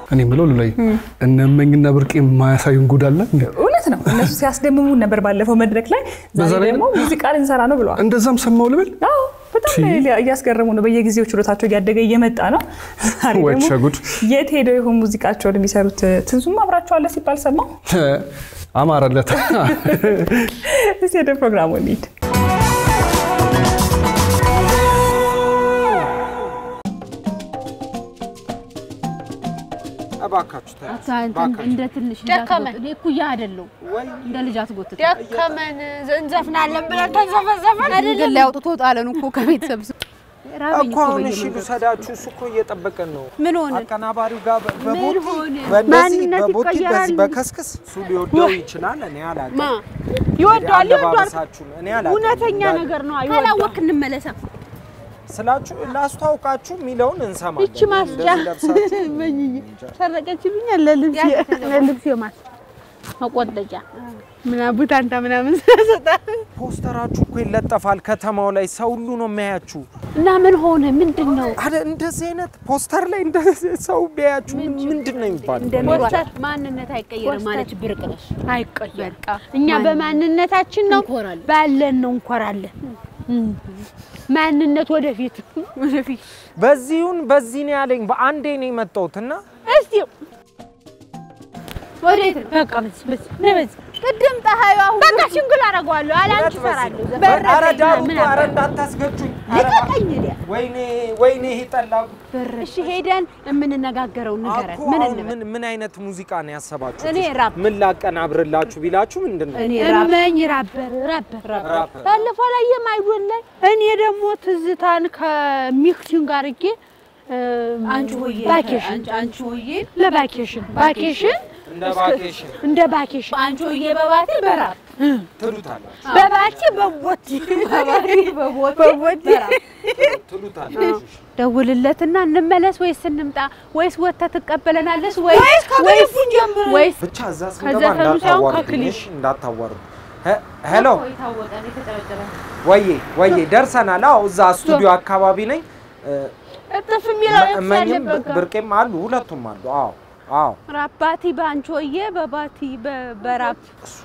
እኔ የምለው ሉላይ እነመኝና ብርቄ የማያሳዩን ጉድ አለ እንዴ? እውነት ነው። እነሱ ሲያስደምሙን ነበር ባለፈው መድረክ ላይ። በዛ ዛሬ ላይ ደግሞ ሙዚቃ ልንሰራ ነው ብለዋል። እንደዛም ሰማው ልበል አዎ በጣም እያስገረሙ ነው። በየጊዜው ችሎታቸው እያደገ እየመጣ ነው። ዛሬ ወይ ደግሞ ሸጉድ የት ሄደው ይሆን ሙዚቃቸውን የሚሰሩት? ትንሱም አብራቸዋለ ሲባል ሰማው። አማረለት። እስኪ ወደ ፕሮግራሙ እንሂድ። እባካችሁ ተነሱ፣ አንተ እባካችሁ። እንደ ትንሽ ደከመን። እንዳትጎትት። እኔ እኩያ አይደለሁ ወይ እንደ ልጅ አትጎትት። ደከመን እንዘፍናለን ብለን ተንዘፈዘፈን ግን ላይ አውጥቶ ጣለን እኮ ከቤተሰብ ስ- ራበኝ እኮ እኮ አሁን እሺ በየመንገዱ። ልውሰዳችሁ። እሱ እኮ እየጠበቀን ነው። ምን ሆነ? አቀናባሪው ጋር በ- በቦቲ ሆነ? በእንደዚህ ማንነት በቦቲ በዚህ ይቀየራል። በከስክስ እሱ ሊወደው ይችላል። እኔ አላውቅም። ማ ይወደዋል ይወደዋል። አለባበሳችሁን እኔ አላውቅም። እውነተኛ እንዳለ ነገር ነው። ይወደዋል። ካላወክ እንመለሳ። ስላችሁ ላስተዋውቃችሁ የሚለውን እንሰማለን። ይቺ ማስጫ እንደዚህ ለብሳችሁ ሰረቀችብኛል ለልብሴ ለልብሴ ማስ መቆጠጫ ምናምን ቡታንታ ምናምን ስለሰጣ ፖስተራችሁ እኮ ይለጠፋል ከተማው ላይ ሰው ሁሉ ነው የሚያያችሁ። እና ምን ሆነ? ምንድን ነው አረ እንደዚህ አይነት ፖስተር ላይ እንደዚህ ሰው ቢያያችሁ ምንድን ነው የሚባለው? እንደሚሏት ማንነት አይቀየርም ማለች ብርቅ ነሽ። አይቀየር። እኛ በማንነታችን ነው እንኮራለን። ባለን ነው እንኮራለን። እም። ማንነት ወደፊት ወደፊት በዚሁን በዚህ ነው ያለኝ። በአንዴ ነው የመጣሁት እና እስቲ ወዴት ነው? በቃ በዚህ በዚህ ነይ በዚህ ቅድም ፀሐዩ አሁን በቃ ሽንግል አደርገዋለሁ አላንቺ እሰራለሁ። ኧረ ዳሩ ምን ኧረ አባል- እንዳታስገጩኝ። ኧረ ልቀቀኝ እኔ። ወይኔ ወይኔ ይሄ ጠላ እሺ ሄደን የምንነጋገረው ንገረን። እኮ ምን አሁን እንበል? ምን ምን አይነት ሙዚቃ ነው ያሰባችሁት? እኔ ራፕ ምን ላቀናብርላችሁ ቢላችሁ ምንድን ነው? እኔ ራፕ እመኝ ራበር ራበር ራፕ ባለፈው ላይ የማይዶን ላይ እኔ ደግሞ ትዝታን ከሚክሲን ጋር አድርጌ አንቺ ሆዬ ባኬሽን አንቺ አንቺ ሆዬ ለባኬሽን ባኬሽን እንደ ቫኬሽን እንደ ባኬሽን አንቺ ሆዬ በባቴ በራፕ ትሉታላችሁ በባቲ በቦቲ በቦቴ በቦቲ ትሉታላችሁ። ደውልለትና እንመለስ ወይስ እንምጣ ወይስ ወጥተህ ትቀበለናለስ ወይስ ወይስ ከክሊፑን ጀምሮ ወይስ ብቻ እዛ ስንገባ ከዘፈኑ ሳይሆን እንዳታዋርዱኝ፣ ከክሊፕ። እሺ? እንዳታዋርዱ። ሄ- ሄሎ የታወቀ ነው የተጨበጨበ ወዬ ወዬ ደርሰናል። አዎ እዛ ስቱዲዮ አካባቢ ነኝ። እጥፍ የሚለው የት እመኝም ያለበት ጋር? ብርቄም አሉ፣ ሁለቱም አሉ። አዎ አዎ ራባቲ በአንቺ ሆዬ በባቲ በ- በራፕ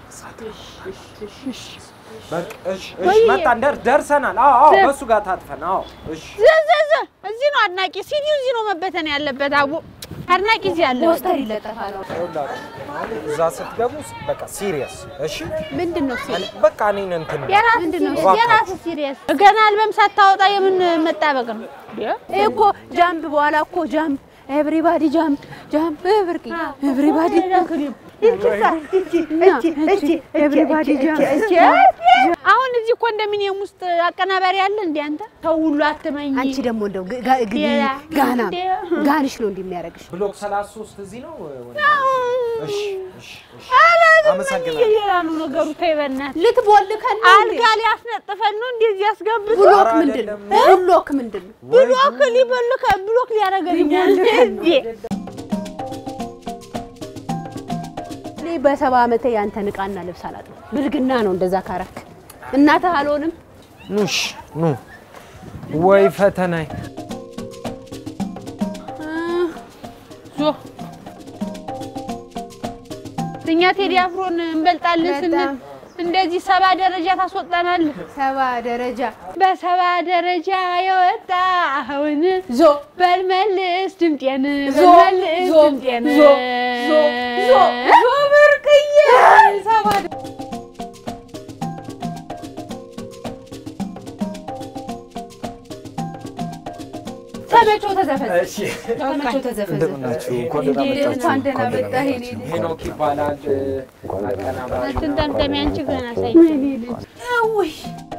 በቃ እሺ፣ እሺ መጣን፣ ደር- ደርሰናል። አዎ አዎ በሱ ጋር ታጥፈን። አዎ እሺ ዘዘዘ እዚህ ነው አድናቂ ሲዲው እዚህ ነው መበተን ያለበት። አቡ አድናቂ እዚህ ያለ ፖስተር ይለጠፋል። ይኸውላችሁ፣ አሁን እዛ ስትገቡ በቃ ሲሪየስ እሺ። ምንድን ነው ሲል በቃ እኔን እንትን የራስ ምንድን ነው? እባካችሁ። የራስ ሲሪየስ ገና አልበም ሳታወጣ የምን መጣበቅ ነው? ይሄ እኮ ጃምፕ በኋላ እኮ ጃምፕ ኤቭሪባዲ ጃምፕ ጃምፕ ብርቅ ኤቭሪባዲ ኤቭሪባዲ ጃምፕ አሁን እዚህ ኮንዶሚኒየም ውስጥ አቀናባሪ አለ እንዴ? አንተ ተው ሁሉ አትመኝ። አንቺ ደግሞ እንደው ጋ- ጋ- ግ- ሌላ ጋና እንደ- ጋንሽ ነው እንደሚያደርግሽ ብሎክ 33 እዚህ ነው። እሺ እሺ እሺ አመሰግናለሁ። ሌላ ነው ነገሩ። ተይ በእናትህ ልትቦልከን ነው እንዴ? አልጋ ሊያስነጥፈን ነው እንደዚህ ያስገብቶ ብሎክ ኧረ ምንድን ነው አይደለም። ብሎክ ምንድን ነው ብሎክ ሊበልከ ብሎክ ሊያደርገን እንዴ? እኔ በሰባ ዓመቴ ያንተን ዕቃና ልብስ አላጥም ብልግና ነው እንደዛ ካረክ እናትህ አልሆንም ኑሽ ኑ ወይ ፈተናይ ዞ እኛ ቴዲ አፍሮን እንበልጣለን ስንል በጣም። እንደዚህ ሰባ ደረጃ ታስወጣናለህ። ሰባ ደረጃ በሰባ ደረጃ የወጣ አሁን ዞ በልመልስ ድምጤን ዞ በልመልስ ዞ ድምጤን ዞ ዞ ዞ ዞ ብርቅዬ ሰባ ተመቸው ተዘፈዘ ተመቸው ተዘፈዘ እንደምናችሁ እንኳን እንኳን ደህና መጣህ የኔ ልጅ ሄኖክ ይባላል አቀናባሪ ትንጠምጠሚ አንቺ ገና ሳይ ውይ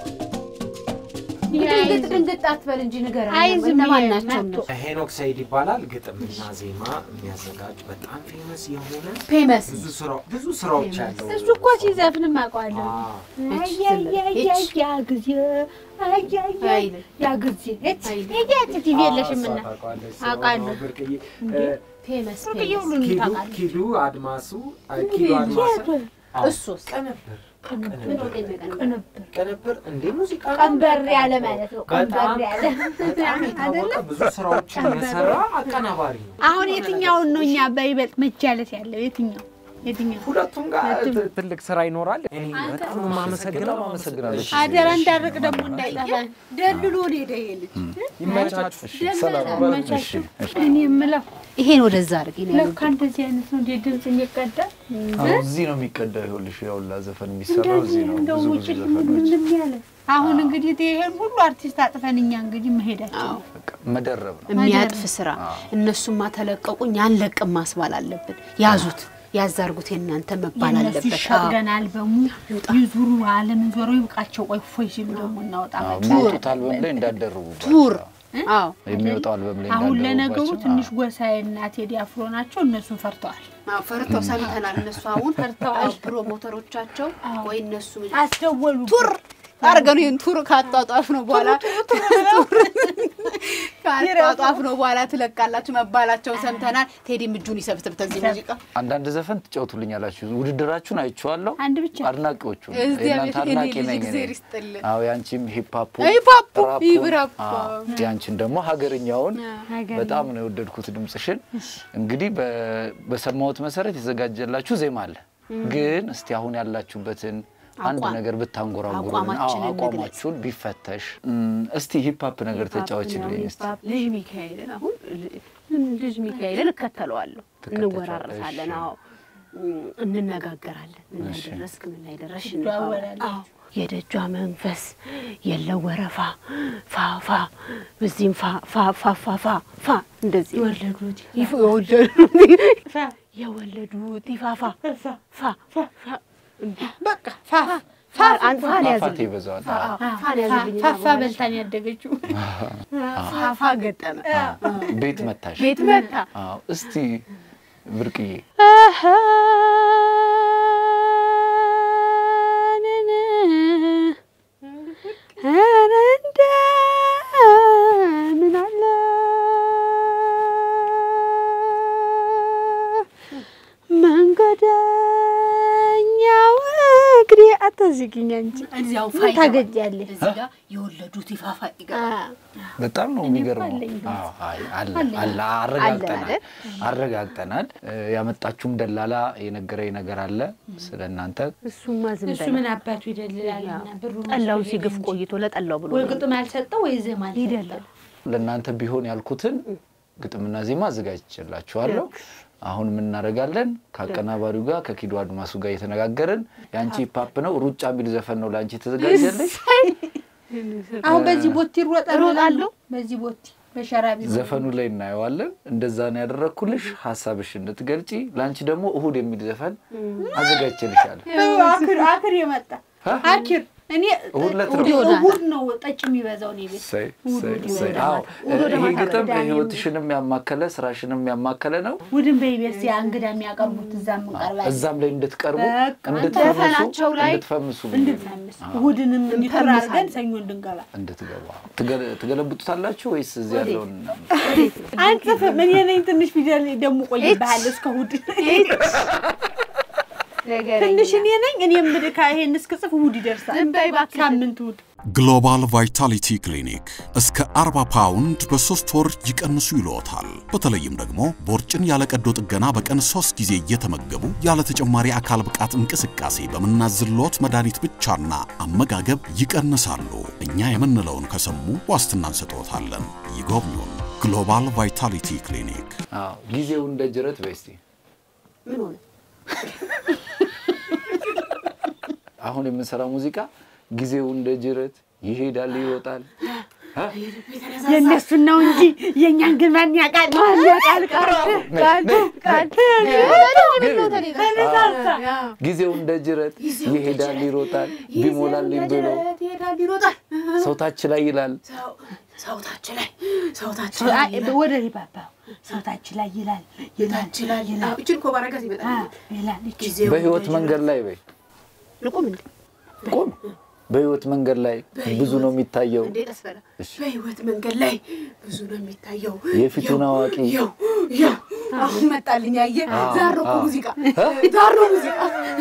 ድንግጥ ድንግጥ አትበል እንጂ ንገረኝ አይ ዝም እነማን ብዬ ናቸው መጡ። እነሱ ሄኖክ ሰይድ ይባላል። ግጥምና ዜማ የሚያዘጋጅ በጣም ፌመስ የሆነ ፌመስ ብዙ ስራ ብዙ ስራዎች ያለው እሱ እኮ ሲዘፍንም አውቀዋለሁ። አዎ። ያ ጊዜ አይልም። ያ ጊዜ ቲቪ የለሽም እና ታውቃለች። አውቃለሁ። ብርቅዬ ፌመስ ብርቅዬ ፌመስ ሁሉንም ኪዱ ታውቃለህ። ኪዱ አድማሱ ኪዱ አድማሱ አዎ፣ እሱስ ቅንብር ቅንብር እንዴ ሙዚቃ ነው። ቀንበር ያለ ማለት ነው። ቀንበር በጣም ያለ በጣም የታወቀ ብዙ ስራዎችን የሰራ አቀናባሪ ነው። አሁን የትኛውን ነው እኛ በይበልጥ መጃለት ያለው የትኛው የትኛው? ሁለቱም ጋር ት- ትልቅ ስራ ይኖራል። እኔ በጣም ነው የማመሰግነው። አመሰግናለሁ። አደራ እንዳርቅ ደግሞ እንዳይጠፋን ደልሎ ሄደ ይሄ ልጅ ይመቻችሁ። መቻችሁ። እኔ የምለው ይሄን ወደዛ አድርጊ ነው ያሉት። ለካ እንደዚህ አይነት ነው እንደ ድምፅ የሚቀዳ አዎ፣ እዚህ ነው የሚቀዳው። ይኸውልሽ ያውላ ዘፈን የሚሰራው እዚህ ነው። እንደው ብዙ ውጭ ብዙ ዘፈኖች ምንም ያለ አሁን እንግዲህ ይሄን ሁሉ አርቲስት አጥፈን እኛ እንግዲህ መሄዳችን ነው። በቃ መደረብ ነው። የሚያጥፍ ስራ እነሱማ ተለቀቁኝ አንለቅም ማስባል አለብን። ያዙት ያዛርጉት የእናንተ መባል የእነሱ አለበት። ይሸቅደን አልበሙ ይዙሩ አለምን ዞሮ ይብቃቸው። ቆይ ፎይ ሲሉ ደግሞ እናወጣ አዎ፣ የሚወጡት አልበም ላይ እንዳደረጉባቸው ቱር አዎ የሚወጣው አልበም ላይ አሁን ለነገሩ እንዳደረጉባቸው፣ ትንሽ ጎሳዬና ቴዲ አፍሮ ናቸው። እነሱን ፈርተዋል። አዎ፣ ፈርተው ሰምተናል። እነሱ አሁን ፈርተዋል። ፕሮሞተሮቻቸው ወይ እነሱ አስደወሉ ቱር አርገኑ ይህን ቱር ካጧጧፍ ነው በኋላ ካጧጧፍ ነው በኋላ ትለቃላችሁ መባላቸውን ሰምተናል። ቴዲም እጁን ይሰብስብ ተዚህ ሙዚቃ አንዳንድ ዘፈን ትጫወቱልኛላችሁ። ውድድራችሁን አይቼዋለሁ። አንድ ብቻ አድናቂዎቹ እዚህ የእናንተ አቤት የኔ አድናቂ ልጅ ነኝ እኔ። እግዜር ይስጥልህ። አዎ ያንቺም ሂፓፑ ሂፓፑ፣ ራፑ፣ ይብራፑ። አዎ፣ ያንቺን ደግሞ ሀገርኛውን በጣም ነው የወደድኩት ድምፅሽን። እንግዲህ በ- በሰማሁት መሰረት የተዘጋጀላችሁ ዜማ አለ። ግን እስቲ አሁን ያላችሁበትን አንድ አቋም። ነገር ብታንጎራጉሩልን፣ አቋማችንን አዎ፣ አቋማችሁን ቢፈተሽ። እም፣ እስቲ ሂፓፕ ነገር ተጫወችልኝ እስቲ። ልጅ ሚካኤልን አሁን ል- ልጅ ሚካኤልን እከተለዋለሁ። ትከተቻለሽ። እንወራረሳለን። አዎ እም፣ እንነጋገራለን። ምን ላይ እሺ። ደረስክ? ምን ላይ ደረስሽ? ትደዋወላላችሁ። አዎ የደጇ መንፈስ የለው ወረፋ ፋፋ በዚህም ፋ ፋ ፋ ፋ ፋ ፋ እንደዚህ የወለዱት ይፍ የወለዱት የወለዱት ይፋፋ ፋ ፋ በቃ ፋ ፋ አንድ ፋን ፋፋቴ ያዝልኝ ይበዛዋል። ፋን ያዝልኝ ፋፋ በልታን ያደገችው ፋፋ ገጠመ ቤት መታሽ። ቤት መታ አዎ፣ እስቲ ብርቅዬ ምን አለ መንገደኛው እግሬ አታዝጊኝ አንቺ እዚያው ምን ፋይዳ ታገጃለሽ? እዚህ ጋር የወለዱት ይፋፋ ይገባል። በጣም ነው የሚገርመው። አዎ፣ አይ፣ አለ አለ አረጋግጠናል አይደል? አረጋግጠናል። እ፣ ያመጣችሁም ደላላ የነገረኝ ነገር አለ ስለ እናንተ። እሱማ ዝም እሱ በል ምን አባቱ ይደልላልና ብሩ ጠላውን ሲግፍ ቆይቶ ለጠላው ብሎ ወይ ግጥም አልሰጠው ወይ ዜማ አልሰጠው። ይደላል። ለእናንተ ቢሆን ያልኩትን ግጥምና ዜማ አዘጋጅቼላችኋለሁ። አሁን ምን እናደርጋለን? ከአቀናባሪው ጋር ከኪዶ አድማሱ ጋር እየተነጋገርን የአንቺ ሂፓፕ ነው ሩጫ የሚል ዘፈን ነው ለአንቺ የተዘጋጀልሽ። አሁን በዚህ ቦቲ እሮጣለሁ እሮጣለሁ። በዚህ ቦቲ በሸራ ቢሆን ዘፈኑ ላይ እናየዋለን። እንደዛ ነው ያደረግኩልሽ፣ ሀሳብሽ እንድትገልጪ። ለአንቺ ደግሞ እሁድ የሚል ዘፈን አዘጋጅቼልሻለሁ። አክር አክር የመጣ አክር እኔ እሁድ ዕለት ነው። እሁድ ነው ጠጭ የሚበዛው እኔ ቤት እሰይ፣ እሰይ፣ እሁድ እሰይ። ይወዳል። አዎ፣ እሁድ ይሄ ማታ ግጥም ቅዳሜ ህይወትሽንም ያማከለ ስራሽንም ያማከለ ነው። እሑድን በኢቢኤስ ያ እንግዳ የሚያቀርቡት እዛ የምንቀርባለን እዛም ላይ እንድትቀርቡ በቃ እንድትፈምሱ ዘፈናቸው ላይ እንድትፈምሱ እንድንፈምስ እሑድንም እንዲቀር አድርገን ሰኞ እንድንገባ እንድትገባ ትገለ- ትገለብጡታላችሁ ወይስ እዚህ ያለውን አንጽፍም። እኔ ነኝ ትንሽ ፊደል ደግሞ ቆይብሃል እስከ እሑድ ትንሽ እኔ ነኝ እኔ ምድካ ይሄን እስክጽፍ እሑድ ይደርሳል። ዝም በይ እባክሽ። ሳምንት እሑድ ግሎባል ቫይታሊቲ ክሊኒክ እስከ 40 ፓውንድ በሶስት ወር ይቀንሱ ይልዎታል። በተለይም ደግሞ ቦርጭን ያለ ቀዶ ጥገና በቀን ሶስት ጊዜ እየተመገቡ ያለ ተጨማሪ አካል ብቃት እንቅስቃሴ በምናዝልዎት መድኃኒት ብቻና አመጋገብ ይቀንሳሉ። እኛ የምንለውን ከሰሙ ዋስትና እንሰጥዎታለን። ይጎብኙን። ግሎባል ቫይታሊቲ ክሊኒክ አዎ፣ ጊዜው እንደ ጅረት በስቲ ምን ሆነ? አሁን የምንሰራው ሙዚቃ ጊዜው እንደ ጅረት ይሄዳል ይሮጣል። የእነሱን ነው እንጂ የእኛን ግን ማን ያውቃል? ማን ያውቃል? ጊዜው እንደ ጅረት ይሄዳል ይሮጣል ቢሞላልኝ ብሎ ይሄዳል ይሮጣል። ሰውታች ላይ ይላል። ሰውታችን ላይ ሰውታችን ላይ አይ፣ ወደ ሪባባ ሰውታችን ላይ ይላል ይላል ይላል ይላል። እችን እኮ ባረጋት ይመጣል። አ፣ ይላል እቺ በህይወት መንገድ ላይ በይ ልቁም እንዴ ቆም። በህይወት መንገድ ላይ ብዙ ነው የሚታየው። እንዴ ቀስ በላ። በህይወት መንገድ ላይ ብዙ ነው የሚታየው። የፊቱን አዋቂ ያው ያው አሁን መጣልኝ። አየህ አዎ፣ ዛር ነው እኮ አዎ። ሙዚቃ ዛር ነው ሙዚቃ።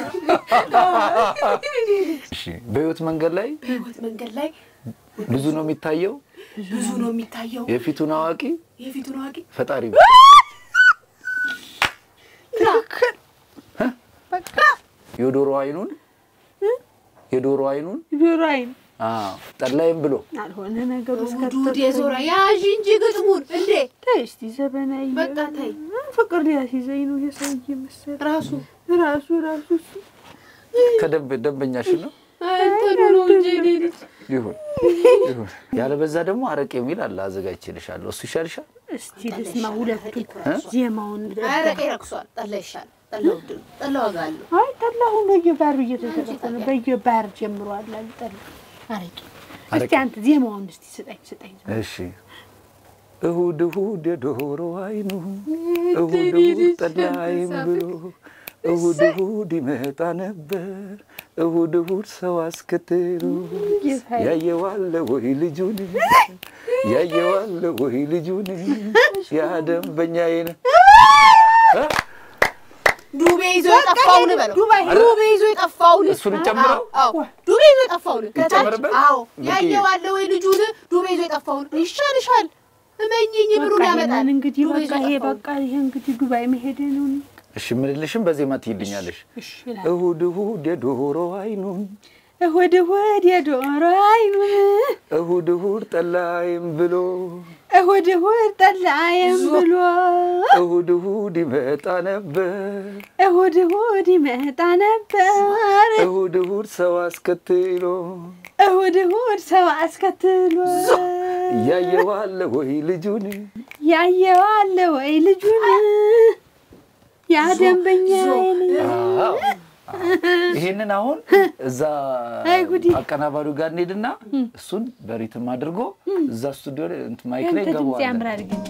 እሺ፣ በህይወት መንገድ ላይ በህይወት መንገድ ላይ ብዙ ነው የሚታየው። ብዙ ነው የሚታየው። የፊቱን አዋቂ የፊቱን አዋቂ ፈጣሪ የዶሮ አይኑን የዶሮ አይኑን ጆሮ አይን አዎ፣ ጠላይም ብሎ አልሆነ ነገሩ ዱድ የዞረ ያዥ እንጂ ግጥሙን እንዴ ተይ እስቲ ዘበናዊ በቃ ተይ። ፍቅር ሊያስይዘኝ ነው የሰውዬ መሰል ራሱ ራሱ ራሱ እሱ ከደንብ ደንበኛሽ ነው እንትኑ ነው እንጂ እኔ ልጅ ይሁን ይሁን። ያለበዛ ደግሞ አረቄ የሚል አለ አዘጋጅቼልሻለሁ። እሱ ይሻልሻል። እስቲ ልስማ ሁለቱን ዜማውን አረቄ ረክሷል። ጠላ ይሻል። ጠላ ውድ ነው። ጠላ ዋጋ አለው። አይ ጠላሁን በየባሩ እየተዘረፈ ነው። በየባር ጀምሯል አሉ ጠላ አረቄ። እስቲ አንተ ዜማውን እስቲ ስጠኝ ስጠኝ። እሺ እሁድ እሁድ የዶሮ አይኑ እሁድ እሁድ ጠላይም ብሎ እሁድ እሁድ ይመጣ ነበር እሁድ እሁድ ሰው አስከትሎ ያየዋለ ወይ ልጁን ያየዋለ ወይ ልጁን ያ ደንበኛዬ ነው። ዱቤ ይዞ የጠፋውን በለው። ዱቤ ይዞ የጠፋውን እሱን ጨምረው? አዎ፣ ዱቤ ይዞ የጠፋውን ከታች ይጨመርበት? አዎ፣ ልክ ያየዋለ ወይ ልጁን ዱቤ ይዞ የጠፋውን ይሻልሻል። እመኝኝ ብሩን በቃ ያመጣል። ይሄንን እንግዲህ ዱቤ ይዞ በቃ ይሄ የጠፋውን። በቃ ይሄ እንግዲህ ዱባይ መሄድ ነው። እሺ ምልልሽም በዜማ ትይልኛለሽ። እሺ ይላል። እሁድ እሁድ የዶሮ አይኑን እሁድ እሁድ የዶሮ አይኑን እሁድ እሁድ ጠላይም ብሎ እሁድ እሁድ ጠላየም ብሎ እሁድ እሁድ ይመጣ ነበር እሁድ እሁድ ይመጣ ነበር እሁድ እሁድ ሰው አስከትሎ እሁድ እሁድ ሰው አስከትሎ እያየዋለ ወይ ልጁን ያየዋለ ወይ ልጁን ያ ደንበኛዬን አዎ። ይሄንን አሁን እዛ አይ ጉዴ። አቀናባሪው ጋር እንሄድና እሱን በሪትም አድርጎ እዛ ስቱዲዮ ላይ እንትን ማይክ ላይ ያንተ ድምፅ እንገባዋለን። ያምራል ግን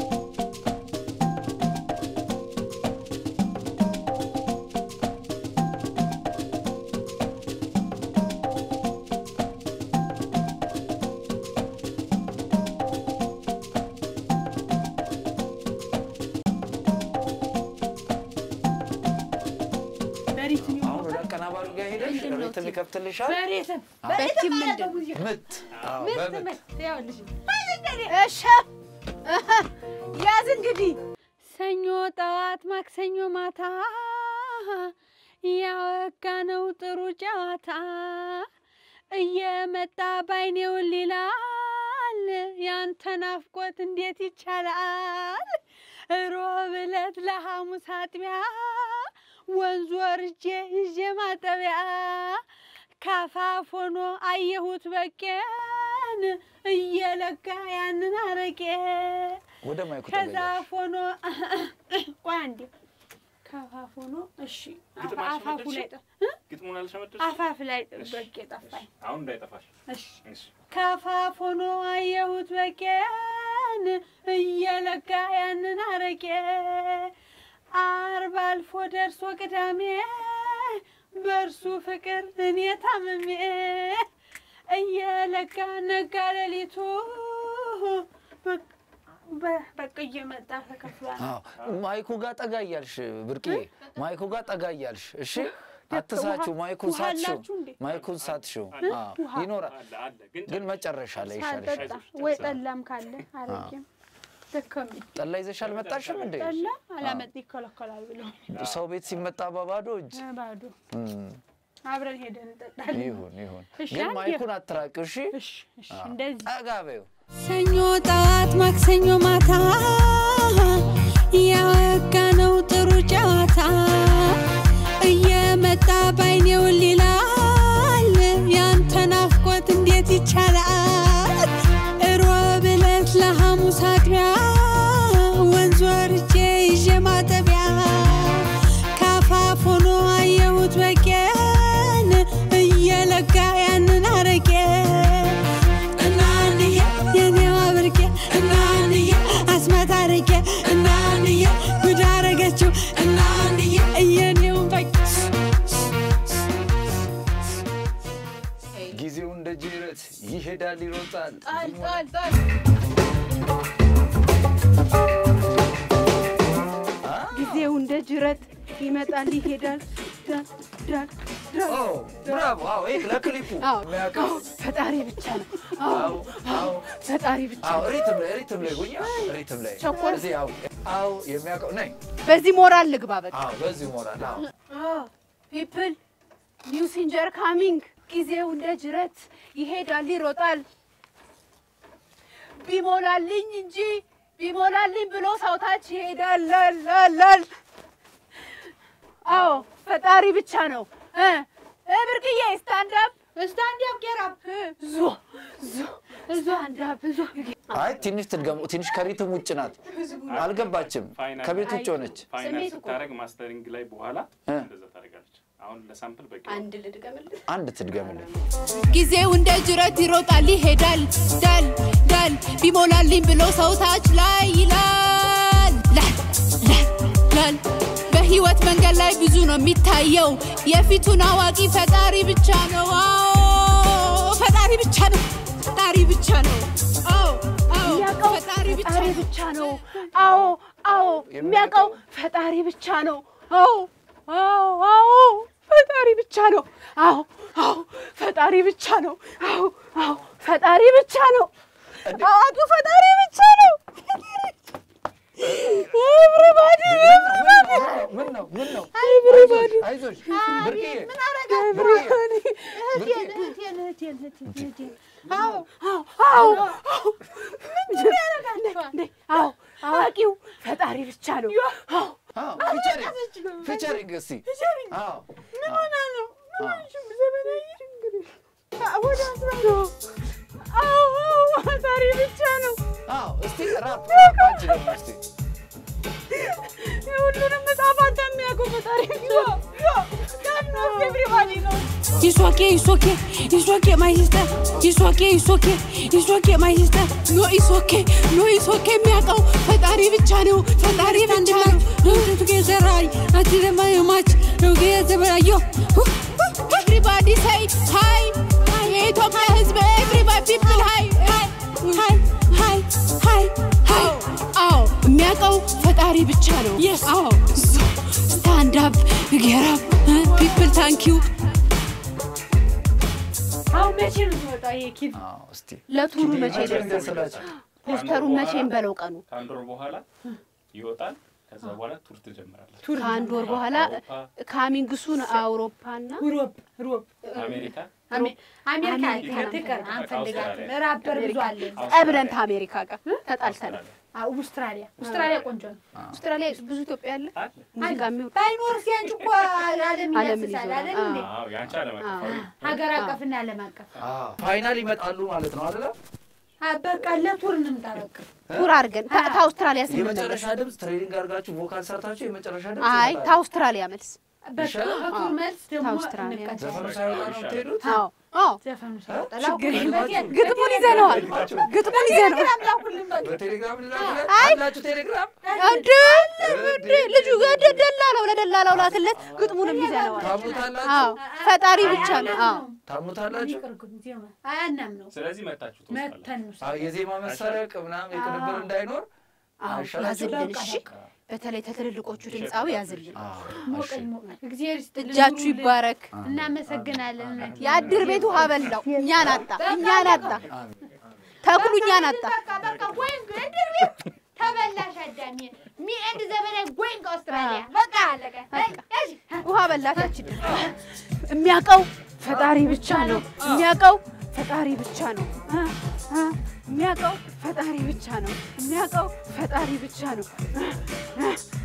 አሁን ወደ አቀናባሪው ጋር ሄደሽ ሪትም ይከፍትልሻል። በቲም ምንድን ነው? ምት አዎ፣ በምት እሺ ያዝ እንግዲህ ሰኞ ጠዋት ማክሰኞ ማታ ያወጋ ነው ጥሩ ጨዋታ እየመጣ ባይኔውን ሊላል ያንተ ናፍቆት እንዴት ይቻላል? ሮብ ዕለት ለሐሙስ አጥቢያ ወንዝ ወርጄ ይዤ ማጠቢያ ካፋፍ ሆኖ አየሁት በቄን እየለጋ ያንን አረቄ ወደ ማይኩ ከዛ ተገኛሽ። ሆኖ ቆይ አንዴ ከአፋፍ ሆኖ እሺ አፋ- አፋፉ ላይ ጠ- እ? ግጥሙን አልሰመደሽ? አፋፍ ላይ በቄ ጠፋኝ። አሁን እንዳይጠፋሽ። እሺ እሺ። ከአፋፍ ሆኖ አየሁት በቄን እየለጋ ያንን አረቄ አርብ አልፎ ደርሶ ቅዳሜ በእርሱ ፍቅር እኔ ታምሜ እየለጋ ነጋ ሌሊቱ በ- በ- በቃ እየመጣ ተከፍሏል። አዎ፣ ማይኩ ጋር ጠጋ እያልሽ ብርቅዬ፣ ማይኩ ጋር ጠጋ እያልሽ እሺ። አትሳችሁ፣ ማይኩን ውሃ ሳትሽው፣ አላችሁ እንዴ? ማይኩን ሳትሽው። አዎ፣ ውሃ? ይኖራል አለ አለ ግን ግን መጨረሻ ላይ ይሻልሻል። ሳልጠጣ ወይ ጠላም ካለ አረቄም ደከመኝ። ጠላ ይዘሽ አልመጣሽም እንዴ? ጠላ አላመጥ ይከለከላል ብለው ሰው ቤት ሲመጣ በባዶ እጅ ባዶ እም፣ አብረን ሄደን እንጠጣለን። ይሁን ይሁን፣ እሺ፣ ግን አንዴ- ማይኩን አትራቂው። እሺ፣ እሺ እሺ፣ እንደዚህ ጠጋ በይው። ሰኞ ጠዋት ማክሰኞ ማታ ያወጋ ነው ጥሩ ጨዋታ እየመጣ ባይኔው ሊላል ያንተ ናፍቆት እንዴት ይቻላል? ሮብ ዕለት ለሐሙስ አጥቢያ ወንዝ ወርጄ ይዤ ማጠቢያ ካፋፍ ሆኖ አየሁት በቄን እየለጋ ያንን አረቄ እናንዬ የኔዋ ብርቄ እናንዬ አስማት አረቄ እናንዬ ጉድ አረገችው እናንዬ የኔውን በቄ ጊዜው እንደ ጅረት ይሄዳል ይሮጣል። ጣል ጣል ጣል ጅረት ይመጣል ይሄዳል ዳል ዳል ዳል ኦ ብራቮ! አዎ ይሄ ለክሊፑ አዎ የሚያውቀው አዎ፣ ፈጣሪ ብቻ ነው። አዎ አዎ አዎ ፈጣሪ ብቻ አዎ ነው። ሪትም ላይ ሪትም ላይ ጉኛ ሪትም ላይ ቸኮል። እዚህ አዎ አዎ የሚያውቀው ነኝ በዚህ ሞራል ልግባ በቃ። አዎ በዚህ ሞራል አዎ ፒፕል ኒው ሲንጀር ካሚንግ ጊዜው እንደ ጅረት ይሄዳል ይሮጣል። ቢሞላልኝ እንጂ ቢሞላልኝ ብሎ ሰውታች ይሄዳል ላላላል። አዎ ፈጣሪ ብቻ ነው። እ እ ብርቅዬ ስታንድ አፕ ስታንድ አፕ ጌት አፕ ዞ ዞ ስታንድ አፕ ዞ አይ ትንሽ ትድገሙ ትንሽ ከሪትም ውጭ ናት አልገባችም ፋይናል ከቤት ውጭ ሆነች ፋይናል ስሜት እኮ። ስታደርግ ማስተሪንግ ላይ በኋላ እ። እንደዛ ታደርጋለች። አሁን ለሳምፕል በቂ ነው። አንድ ልድገምልህ። አንድ ትድገምልን ጊዜው እንደ ጅረት ይሮጣል ይሄዳል ዳል ዳል ቢሞላልኝ ብሎ ሰው ታች ላይ ይላል ላል ላል ላል በህይወት መንገድ ላይ ብዙ ነው የሚታየው የፊቱን አዋቂ ፈጣሪ ብቻ ነው አዎ ፈጣሪ ብቻ ነው ፈጣሪ ብቻ ነው አዎ አዎ የሚያውቀው ፈጣሪ ብቻ ፈጣሪ ነው ብቻ ነው። አዎ አዎ የሚያውቀው ፈጣሪ ብቻ ነው። አዎ አዎ አዎ ፈጣሪ ብቻ ነው። አዎ አዎ ፈጣሪ ብቻ ነው። አዎ አዎ ፈጣሪ ብቻ ነው። አዋቂ ፈጣሪ ብቻ ነው። ኤቭሪባዲ ምን ነው ምን ነው ኤቭሪባዲ አይዞሽ ብርቅዬ ምን አረጋት? ብርቅዬ እህቴን እህቴን እህቴን እህቴን እህቴን አዎ አዎ አዎ ምን ያደርጋል? እንዴ አዎ አዋቂው ፈጣሪ ብቻ ነው። አዎ አዎ ፊቸሪንግ ፊቸሪንግ እስቲ አዎ ምን ሆና ነው? ምን ሆንሽ? ዘመናዊ እንግዲህ ወደ አስራ ነው። አዎ አዎ ፈጣሪ ብቻ ነው። አዎ እስቲ ራፕ ራፕ አንቺ ደግሞ እስቲ የሁሉንም መጽሐፍ አንተ የሚያውቀው ፈጣሪ ብቻ ነው። ኤቭሪባዲ ነው። It's okay, it's okay, it's okay, my sister. It's okay, it's okay, it's okay, my sister. No, it's okay, no, it's okay. የሚያውቀው ፈጣሪ ብቻ ነው፣ ፈጣሪ ብቻ ነው። ዶንት ቱጌዘር አይ አትዘማ ማች ቱጌዘር አዮ ኤቭሪባዲ ሳይ ሃይ የኢትዮጵያ ሕዝብ ኤቭሪባዲ ፒፕል ሃይ ሃይ ሃይ ሃይ ሃይ ሃይ አዎ የሚያውቀው ፈጣሪ ብቻ ነው። አዎ ስታንድ አፕ ጌት አፕ ፒፕል ታንክ ዩ አሁን መቼ ነው የሚወጣው ይሄ ኪድ? አዎ እስቲ ለቱሩ መቼ ፊቸሪንግ ይደርሳል? ደስላችሁ ፖስተሩን መቼም በለው ቀኑ ከአንድ ወር በኋላ ይወጣል። ከዛ በኋላ ቱር ትጀምራለች። ከአንድ ወር በኋላ አውሮፓ፣ ካሚንግሱን አውሮፓና ሮብ ሮብ አሜሪካ፣ አሜሪካ አሜሪካ ትቀር አንፈልጋትም። አውስትራሊያ። ራፐር ብዙ አለ። ጠብለን ከአሜሪካ ጋር ተጣልተናል። አውስትራሊያ አውስትራሊያ ቆንጆ ነው። አውስትራሊያ ብዙ ኢትዮጵያ አለ አለ። ሙዚቃ የሚወድ ባይኖር ሲያንጭ እኮ ዓለም ዓለምን ይዳስሳል ይዞራል። አይደል እንዴ? አዎ የአንቺ ዓለም አቀፋዊ ሀገር አቀፍና ዓለም አቀፍ አዎ ፋይናል ይመጣሉ ማለት ነው አይደለ አ፣ በቃ ለቱር እንምጣ በቃ። ቱር አድርገን ታ- ከአውስትራሊያ ስንመለስ የመጨረሻ ድምፅ ትሬኒንግ አድርጋችሁ ቮካል ሰርታችሁ የመጨረሻ ድምፅ አይ ይመጣል። ከአውስትራሊያ መልስ በቃ ይሻላል? ከቱር መልስ ደግሞ ከአውስትራሊያ። ዘፈኑ እንቀጥላለን። ሳይወጣ ነው የምትሄዱት አዎ አዎ ዘፈኑ ሳይወጣ ችግር የለም። ግጥሙን ይዘነዋል ግጥሙን ይዘነዋል በቴሌግራም ልላክለት አላችሁ ቴሌግራም እንደ እንደ ልጁ ገደ ደላላው ለደላላው ላክለት ግጥሙንም ይዘነዋል ታምኑታላችሁ አዎ ፈጣሪ ብቻ ነው አዎ ታምኑታላችሁ አያናም ነው ስለዚህ መታችሁ ትወስዳላችሁ። መተን ውስጥ አዎ የዜማ መሰረቅ ምናምን የቅንብር እንዳይኖር አዎ አይሻላችሁ? ያዝልን እሺ በተለይ ተትልልቆቹ ድምፃዊ ያዝልን አዎ፣ ሞቀኝ ሞቀኝ። እግዚአብሔር ይስጥልን። እጃችሁ ይባረክ እናመሰግናለን። እውነት የአድር ቤት ውሃ በላው እኛን አጣ እኛን አጣ ተክሉ እኛን አጣ በቃ በቃ ጎይንግ እንድር ቤት ተበላሽ አዳሚ ሚ ኤንድ ዘመናዊ ጎይንግ አውስትራሊያ በቃ አለቀ። እሺ ውሃ በላታችን የሚያውቀው ፈጣሪ ብቻ ነው የሚያውቀው ፈጣሪ ብቻ ነው እ እ የሚያውቀው ፈጣሪ ብቻ ነው የሚያውቀው ፈጣሪ ብቻ ነው እ እ